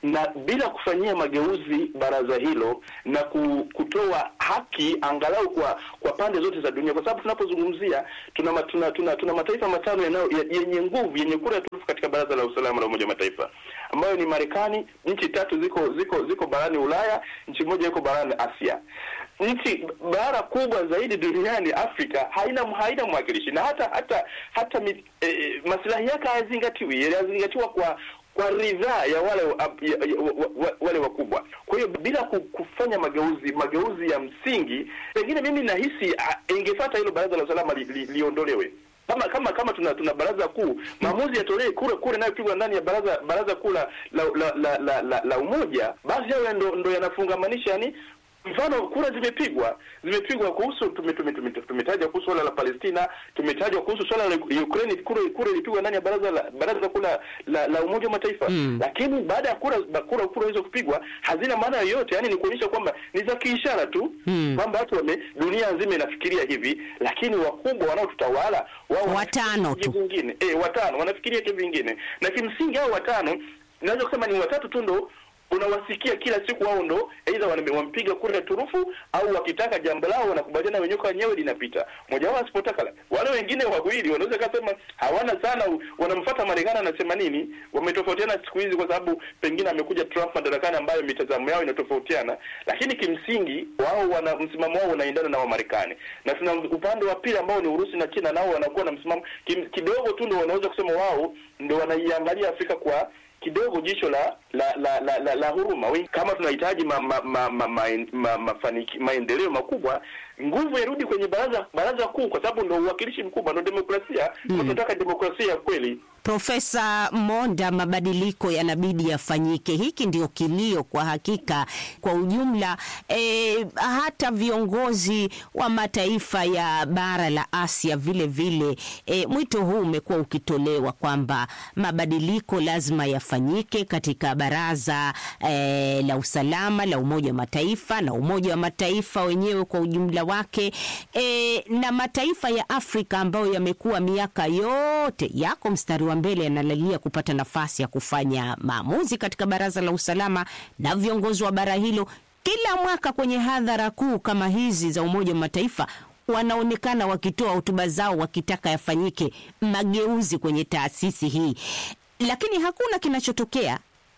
na bila kufanyia mageuzi baraza hilo na ku- kutoa haki angalau kwa kwa pande zote za dunia, kwa sababu tunapozungumzia tuna, ma- tuna, tuna, tuna mataifa matano yanayo ya- yenye nguvu yenye kura ya turufu katika baraza la usalama la Umoja wa Mataifa ambayo ni Marekani, nchi tatu ziko ziko ziko barani Ulaya, nchi moja iko barani Asia. Nchi bara kubwa zaidi duniani Afrika haina haina mwakilishi na hata hata hata mi, eh, maslahi yake hayazingatiwi, yanazingatiwa kwa kwa ridhaa ya wale wa- ya, ya, wa, wa, wale wakubwa. Kwa hiyo bila ku- kufanya mageuzi mageuzi ya msingi, pengine mimi nahisi ah, ingefuata hilo baraza la usalama li, li, liondolewe kama kama kama tuna tuna baraza kuu maamuzi yatolewe kura kura inayopigwa ndani ya baraza baraza kuu la la, la, la, la, la, la umoja basi hayo ndo, ndo yanafungamanisha yani mfano kura zimepigwa zimepigwa kuhusu tume- tume- tume- tumetaja kuhusu swala la Palestina tumetajwa kuhusu swala la Ukraine kura kura ilipigwa ndani ya baraza la baraza kuu la, la, la Umoja wa Mataifa Mm. lakini baada ya kura ba- kura kura hizo kupigwa hazina maana yoyote yani ni kuonyesha kwamba ni za kiishara tu Mm. kwamba watu wame dunia nzima inafikiria hivi lakini wakubwa wanaotutawala wao Watano tu. vingine eh, watano wanafikiria tu vingine, na kimsingi hao watano naweza kusema ni watatu tu ndo unawasikia kila siku, wao ndo aidha wame- wampiga kura ya turufu au wakitaka jambo lao wanakubaliana wenyewe kwa wenyewe linapita. Mmoja wao asipotaka la- wale wengine wawili wanaweza kasema hawana sana, u- wanamfuata Marekani anasema nini. Wametofautiana siku hizi kwa sababu pengine amekuja Trump madarakani, ambayo mitazamo yao inatofautiana, lakini kimsingi wao wana msimamo wao unaendana na wa Marekani, na tuna upande wa pili ambao ni Urusi na China, nao wanakuwa na msimamo kim- kidogo tu, ndo wanaweza kusema wao ndo wanaiangalia Afrika kwa kidogo jicho la la la, la, la, la huruma. We- Kama tunahitaji ma, ma, ma, ma, ma, ma, mafaniki, maendeleo makubwa, nguvu irudi kwenye baraza baraza kuu, kwa sababu ndo uwakilishi mkubwa, ndo demokrasia. Mm. Tunataka demokrasia ya kweli. Profesa Monda, mabadiliko yanabidi yafanyike. Hiki ndio kilio kwa hakika kwa ujumla. E, hata viongozi wa mataifa ya bara la Asia vile vile, e, mwito huu umekuwa ukitolewa kwamba mabadiliko lazima yafanyike katika baraza e, la usalama la Umoja wa Mataifa na Umoja wa Mataifa wenyewe kwa ujumla wake e, na mataifa ya Afrika ambayo yamekuwa miaka yote yako mstari wa mbele yanalalia kupata nafasi ya kufanya maamuzi katika baraza la usalama na viongozi wa bara hilo kila mwaka kwenye hadhara kuu kama hizi za Umoja wa Mataifa wanaonekana wakitoa hotuba zao wakitaka yafanyike mageuzi kwenye taasisi hii, lakini hakuna kinachotokea.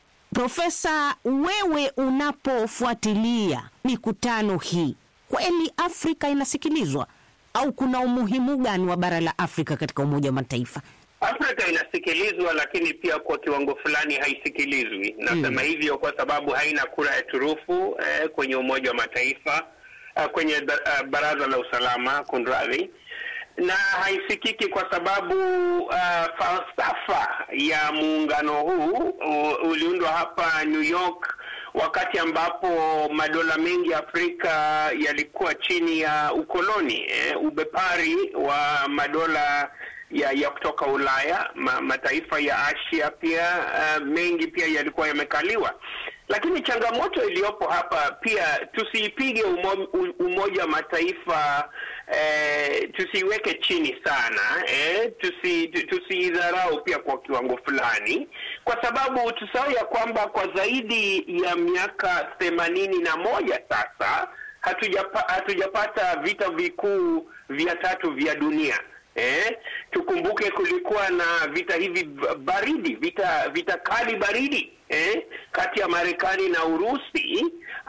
Profesa, wewe unapofuatilia mikutano hii, kweli Afrika inasikilizwa au kuna umuhimu gani wa bara la Afrika katika Umoja wa Mataifa? Afrika inasikilizwa, lakini pia kwa kiwango fulani haisikilizwi. Nasema hivyo kwa sababu haina kura ya turufu eh, kwenye Umoja wa Mataifa eh, kwenye ba- eh, Baraza la Usalama, kunradhi, na haisikiki kwa sababu uh, falsafa ya muungano huu u- uliundwa hapa New York wakati ambapo madola mengi ya Afrika yalikuwa chini ya ukoloni eh, ubepari wa madola ya, ya kutoka Ulaya ma, mataifa ya Asia pia uh, mengi pia yalikuwa yamekaliwa, lakini changamoto iliyopo hapa pia tusiipige umo, u- Umoja wa Mataifa eh, tusiiweke chini sana eh, tusi, tu- tusiidharau pia kwa kiwango fulani, kwa sababu tusahau ya kwamba kwa zaidi ya miaka themanini na moja sasa hatujapa, hatujapata vita vikuu vya tatu vya dunia. Eh, tukumbuke kulikuwa na vita hivi b- baridi, vita vita kali baridi eh, kati ya Marekani na Urusi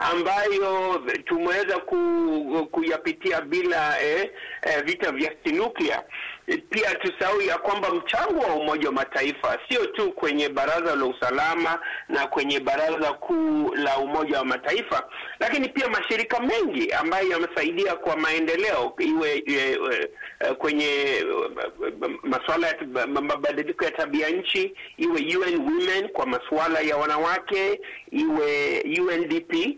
ambayo tumeweza ku, kuyapitia bila eh, eh, vita vya kinuklia. Pia tusahau ya kwamba mchango wa Umoja wa Mataifa sio tu kwenye Baraza la Usalama na kwenye Baraza Kuu la Umoja wa Mataifa, lakini pia mashirika mengi ambayo yamesaidia kwa maendeleo iwe, iwe, eh, kwenye eh, masuala ya tab- mabadiliko ya tabia nchi, iwe UN Women kwa masuala ya wanawake, iwe UNDP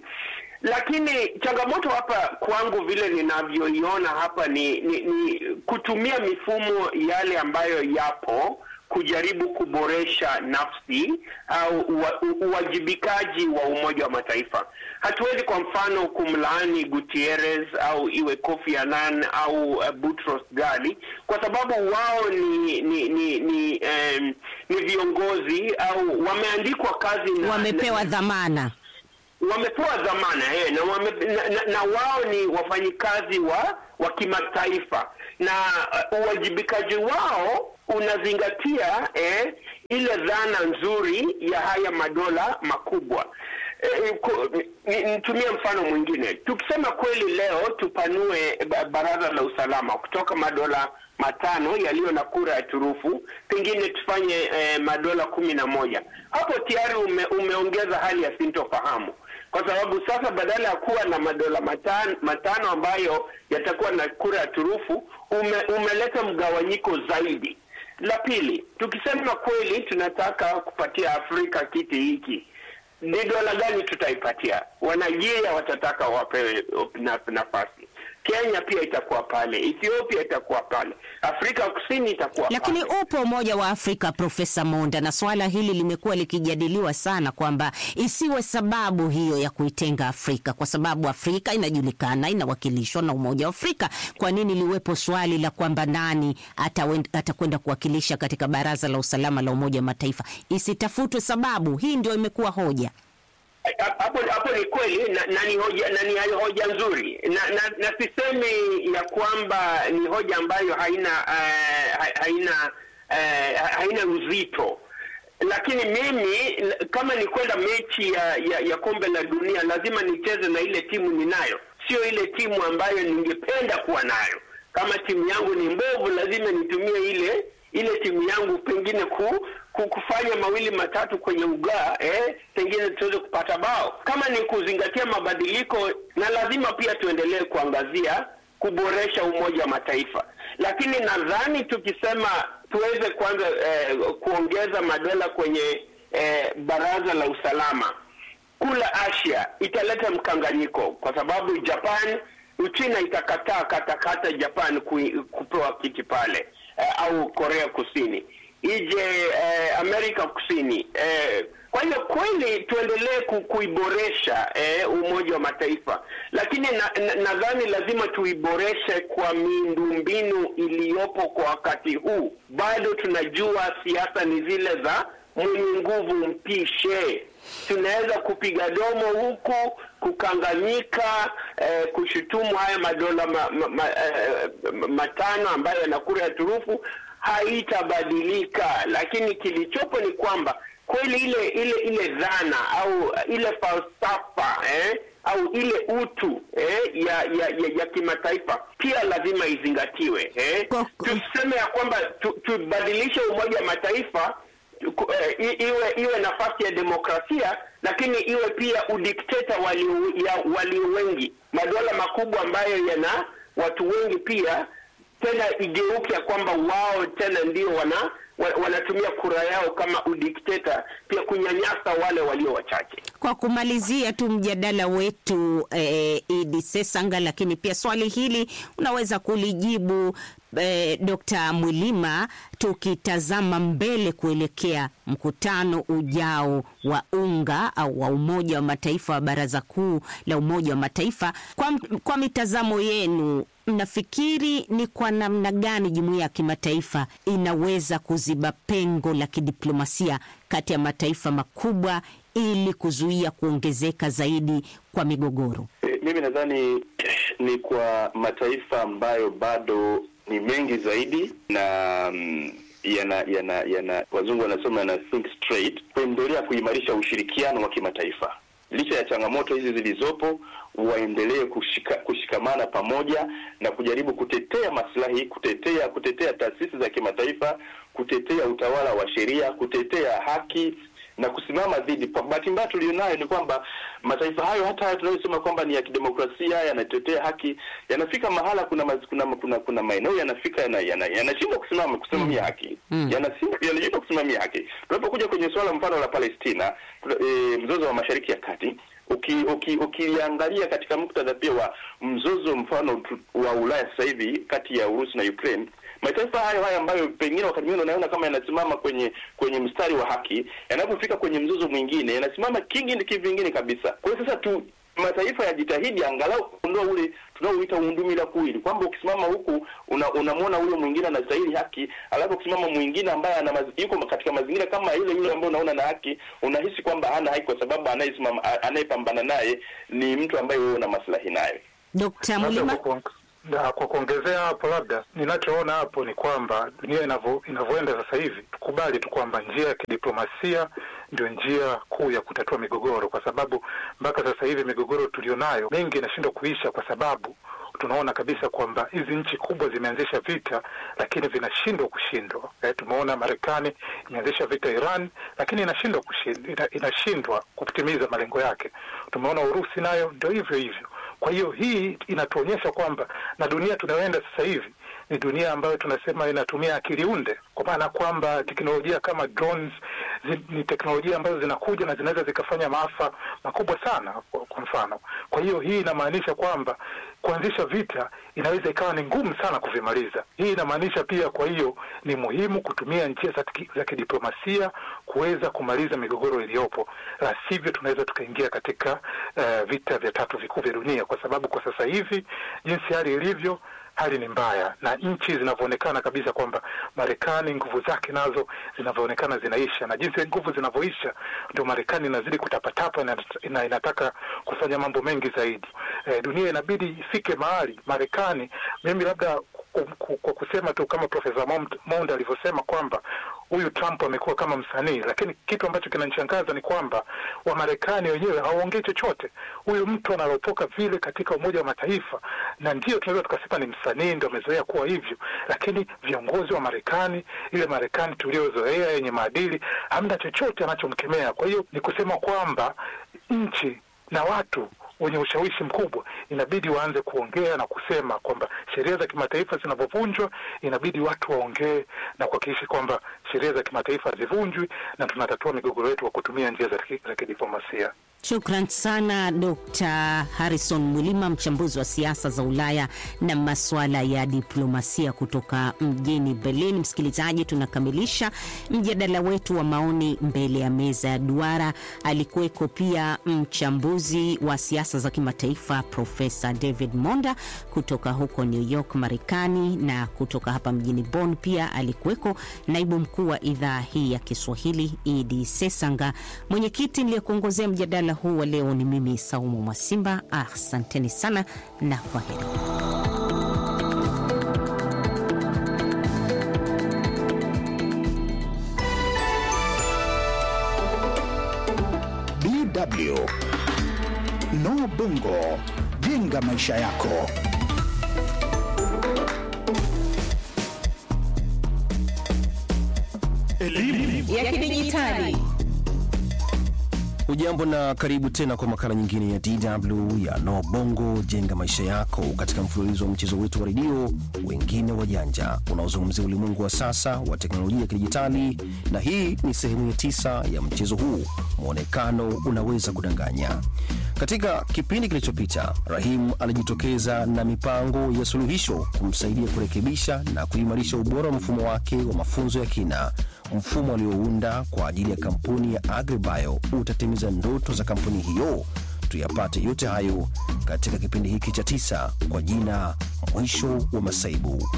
lakini changamoto hapa kwangu vile ninavyoiona hapa ni, ni, ni kutumia mifumo yale ambayo yapo kujaribu kuboresha nafsi au uwa- u- uwajibikaji wa Umoja wa Mataifa. Hatuwezi kwa mfano kumlaani Gutierrez au iwe Kofi Annan au uh, Boutros Ghali kwa sababu wao ni ni ni, ni eh, um, ni viongozi au wameandikwa kazi na, wamepewa na, dhamana wamepewa dhamana eh, na, wame, na, na, na wao ni wafanyikazi wa wa kimataifa na uh, uwajibikaji wao unazingatia eh, ile dhana nzuri ya haya madola makubwa. Eh, ku- ni- nitumie mfano mwingine. Tukisema kweli leo tupanue ba- baraza la usalama kutoka madola matano yaliyo na kura ya turufu, pengine tufanye eh, madola kumi na moja, hapo tayari ume, umeongeza hali ya sintofahamu kwa sababu sasa badala ya kuwa na madola matano, matano ambayo yatakuwa na kura ya turufu ume, umeleta mgawanyiko zaidi. La pili, tukisema kweli tunataka kupatia Afrika kiti hiki, ni dola gani tutaipatia? Wanigeria watataka wapewe na- nafasi, Kenya pia itakuwa pale, Ethiopia itakuwa pale, Afrika Kusini itakuwa Lakini pale. upo Umoja wa Afrika, Profesa Monda, na swala hili limekuwa likijadiliwa sana kwamba isiwe sababu hiyo ya kuitenga Afrika, kwa sababu Afrika inajulikana inawakilishwa na Umoja wa Afrika. Kwa nini liwepo swali la kwamba nani atawen- atakwenda kuwakilisha katika Baraza la Usalama la Umoja wa Mataifa? Isitafutwe sababu. Hii ndio imekuwa hoja. hapo hapo ni kweli na, na ni hoja na ni hoja nzuri na, na, na sisemi ya kwamba ni hoja ambayo haina uh, ha- haina uh, haina uzito lakini mimi l- kama ni kwenda mechi ya, ya, ya kombe la dunia lazima nicheze na ile timu ninayo sio ile timu ambayo ningependa kuwa nayo kama timu yangu ni mbovu lazima nitumie ile ile timu yangu pengine ku, ku kufanya mawili matatu kwenye ugaa eh, pengine tuweze kupata bao. Kama ni kuzingatia mabadiliko, na lazima pia tuendelee kuangazia kuboresha Umoja wa Mataifa, lakini nadhani tukisema tuweze kwanza eh, kuongeza madola kwenye eh, Baraza la Usalama kula Asia italeta mkanganyiko kwa sababu Japan, Uchina itakataa katakata Japan kui- kupewa kiti pale eh, au Korea Kusini ije eh, Amerika Kusini eh, kwa hiyo kweli tuendelee ku, kuiboresha eh, Umoja wa Mataifa, lakini nadhani na, nadhani lazima tuiboreshe kwa miundombinu iliyopo kwa wakati huu. Bado tunajua siasa ni zile za mwenye nguvu mpishe. Tunaweza kupiga domo huku, kukanganyika, eh, kushutumu haya madola ma, ma, ma, eh, matano ambayo yana kura ya turufu, haitabadilika. Lakini kilichopo ni kwamba kweli ile ile ile dhana au ile falsafa eh, au ile utu eh, ya ya, ya, ya kimataifa pia lazima izingatiwe eh. Kwa- Tuseme ya kwamba tu, tubadilishe Umoja wa Mataifa ku- eh, i- iwe iwe nafasi ya demokrasia, lakini iwe pia udikteta walio ya walio wengi, madola makubwa ambayo yana watu wengi pia, tena igeuke ya kwamba wao tena ndio wana wa- wanatumia kura yao kama udikteta, pia kunyanyasa wale walio wachache. Kwa kumalizia tu mjadala wetu eh, Idi Sesanga, lakini pia swali hili unaweza kulijibu eh, Dr. Mwilima, tukitazama mbele kuelekea mkutano ujao wa UNGA au wa Umoja wa Mataifa wa Baraza Kuu la Umoja wa Mataifa, kwa, kwa mitazamo yenu mnafikiri ni kwa namna gani jumuiya ya kimataifa inaweza kuziba pengo la kidiplomasia kati ya mataifa makubwa ili kuzuia kuongezeka zaidi kwa migogoro? E, mimi nadhani ni kwa mataifa ambayo bado ni mengi zaidi na mm, yana yana yana wazungu wanasema yana think straight, kuendelea kuimarisha ushirikiano wa kimataifa licha ya changamoto hizi zilizopo, waendelee kushika, kushikamana pamoja na kujaribu kutetea maslahi, kutetea kutetea taasisi za kimataifa, kutetea utawala wa sheria, kutetea haki na kusimama dhidi. Kwa bahati mbaya tulionayo ni kwamba mataifa hayo hata hayo tunayosema kwamba ni ya kidemokrasia yanatetea haki, yanafika mahala kuna maz, kuna kuna, kuna maeneo yanafika yanashindwa yana, yana kusimama kusimamia haki Mm. yanashindwa yanashindwa kusimamia haki. Tunapokuja kwenye suala mfano la Palestina, e, mzozo wa Mashariki ya Kati uki, uki, ukiangalia katika muktadha pia wa mzozo mfano tu- wa Ulaya sasa hivi kati ya Urusi na Ukraine mataifa hayo hayo ambayo pengine wakati mwingine unaona kama yanasimama kwenye kwenye mstari wa haki, yanapofika kwenye mzozo mwingine yanasimama kingine kivingine kabisa. Kwa hiyo sasa tu mataifa yajitahidi angalau kuondoa ule tunaoita undumila kuwili, kwamba ukisimama huku una, unamwona huyo mwingine anastahili haki, alafu ukisimama mwingine ambaye ana maz, yuko katika mazingira kama ile yule ambaye unaona na haki, unahisi kwamba hana haki kwa sababu anayesimama anayepambana naye ni mtu ambaye wewe una maslahi naye. Dkt. Labda Mulima. kwa kuong- na kwa kuongezea hapo, labda ninachoona hapo ni kwamba dunia inavyo- inavyoenda sasa hivi, tukubali tu kwamba njia ya kidiplomasia ndio njia kuu ya kutatua migogoro, kwa sababu mpaka sasa hivi migogoro tulionayo mingi inashindwa kuisha kwa sababu tunaona kabisa kwamba hizi nchi kubwa zimeanzisha vita lakini vinashindwa kushindwa. Eh, tumeona Marekani imeanzisha vita Iran, lakini inashindwa kushin- ina, inashindwa kutimiza malengo yake. Tumeona Urusi nayo ndio hivyo hivyo. Kwa hiyo hii inatuonyesha kwamba na dunia tunayoenda sasa hivi ni dunia ambayo tunasema inatumia akili unde, kwa maana kwamba teknolojia kama drones zi, ni teknolojia ambazo zinakuja na zinaweza zikafanya maafa makubwa sana, kwa, kwa mfano. Kwa hiyo hii inamaanisha kwamba kuanzisha vita inaweza ikawa ni ngumu sana kuvimaliza. Hii inamaanisha pia, kwa hiyo ni muhimu kutumia njia za, tiki- za kidiplomasia kuweza kumaliza migogoro iliyopo, la sivyo tunaweza tukaingia katika uh, vita vya tatu vikuu vya dunia, kwa sababu kwa sasa hivi jinsi hali ilivyo hali ni mbaya na nchi zinavyoonekana kabisa kwamba Marekani nguvu zake nazo zinavyoonekana zinaisha, na jinsi nguvu zinavyoisha ndio Marekani inazidi kutapatapa na ina, inataka kufanya mambo mengi zaidi. E, dunia inabidi ifike mahali Marekani, mimi labda ku- ku- kwa kusema tu kama Profesa Mond- Monda alivyosema kwamba huyu Trump amekuwa kama msanii, lakini kitu ambacho kinanishangaza ni kwamba Wamarekani wenyewe hawaongei chochote. Huyu mtu analotoka vile katika Umoja wa Mataifa, na ndio tunaweza tukasema ni msanii, ndo amezoea kuwa hivyo, lakini viongozi wa Marekani, ile Marekani tuliozoea yenye maadili, hamna chochote anachomkemea. Kwa hiyo ni kusema kwamba nchi na watu wenye ushawishi mkubwa inabidi waanze kuongea na kusema kwamba sheria za kimataifa zinavyovunjwa, inabidi watu waongee na kuhakikisha kwamba sheria za kimataifa hazivunjwi na tunatatua migogoro yetu kwa kutumia njia za ki- za kidiplomasia. Shukran sana Dr. Harrison Mwilima, mchambuzi wa siasa za Ulaya na masuala ya diplomasia kutoka mjini Berlin. Msikilizaji, tunakamilisha mjadala wetu wa maoni mbele ya meza ya duara. Alikuweko pia mchambuzi wa siasa za kimataifa Profesa David Monda kutoka huko New York, Marekani, na kutoka hapa mjini Bonn pia alikuweko naibu mkuu wa idhaa hii ya Kiswahili Idi Sesanga. Mwenyekiti niliyekuongozea mjadala huu wa leo ni mimi Saumu Mwasimba. Asanteni sana na kwaheri. DW No Bongo, jenga maisha yako. ya kidijitali Ujambo na karibu tena kwa makala nyingine ya DW ya No Bongo jenga maisha yako, katika mfululizo wa mchezo wetu wa redio wengine wajanja unaozungumzia ulimwengu wa sasa wa teknolojia ya kidijitali, na hii ni sehemu ya tisa ya mchezo huu, mwonekano unaweza kudanganya. Katika kipindi kilichopita, Rahim alijitokeza na mipango ya suluhisho kumsaidia kurekebisha na kuimarisha ubora wa mfumo wake wa mafunzo ya kina. Mfumo aliounda kwa ajili ya kampuni ya Agribio utatimiza ndoto za kampuni hiyo. Tuyapate yote hayo katika kipindi hiki cha tisa kwa jina Mwisho wa Masaibu.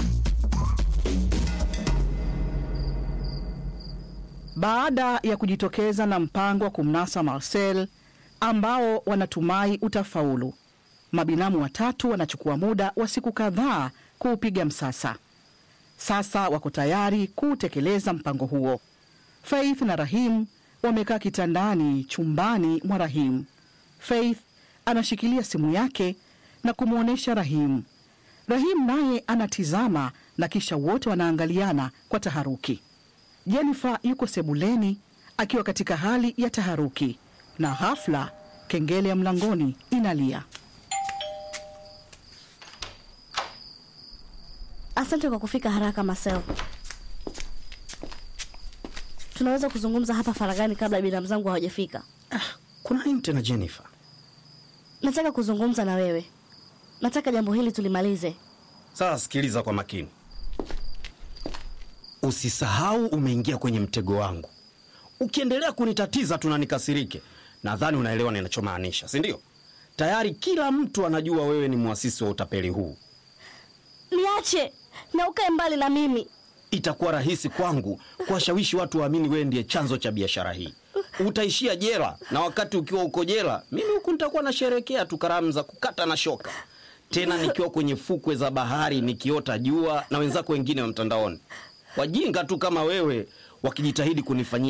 Baada ya kujitokeza na mpango wa kumnasa Marcel ambao wanatumai utafaulu, mabinamu watatu wanachukua muda wa siku kadhaa kuupiga msasa. Sasa wako tayari kuutekeleza mpango huo. Faith na Rahim wamekaa kitandani chumbani mwa Rahim. Faith anashikilia simu yake na kumwonyesha Rahim. Rahim naye anatizama na kisha wote wanaangaliana kwa taharuki. Jennifer yuko sebuleni akiwa katika hali ya taharuki, na ghafla kengele ya mlangoni inalia. Asante kwa kufika haraka Marcel. Tunaweza kuzungumza hapa faragani kabla binamu zangu hawajafika. Kuna nini tena Jennifer? Nataka kuzungumza na wewe. Nataka jambo hili tulimalize. Sasa sikiliza kwa makini, usisahau umeingia kwenye mtego wangu. Ukiendelea kunitatiza tu na nikasirike, nadhani unaelewa ninachomaanisha, si ndio? Tayari kila mtu anajua wewe ni mwasisi wa utapeli huu. Niache na ukae mbali na mimi. Itakuwa rahisi kwangu kuwashawishi watu waamini wewe ndiye chanzo cha biashara hii. Utaishia jela, na wakati ukiwa uko jela, mimi huku nitakuwa nasherekea tu karamu za kukata na shoka, tena nikiwa kwenye fukwe za bahari nikiota jua na wenzako wengine wa mtandaoni. Wajinga tu kama wewe wakijitahidi kunifanyia